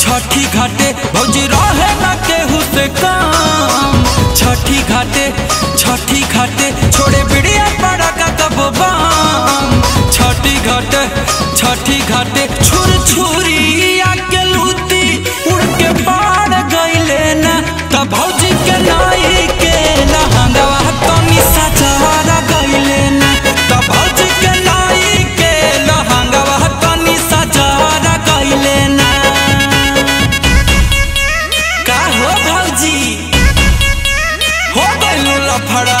छठी घाटे भौजी रहे ना केहू से काम छठी घाटे छठी घाटे छोड़े बिड़िया पड़ा का कबो बाम छठी घाटे छठी घाटे छुर छुरी आके लूती उड़ के पार गईले ना तब भौजी के नाई के लहंगवा तनी सजारा गईले ना तब भौजी के नाई के लहंगवा तनी सजारा गईले ना का हो भौजी हो गइल लफड़ा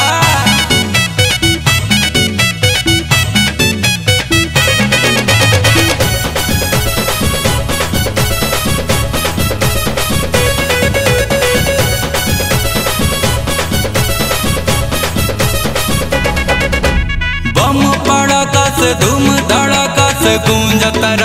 बम पड़का से धूम धड़का से गूंजत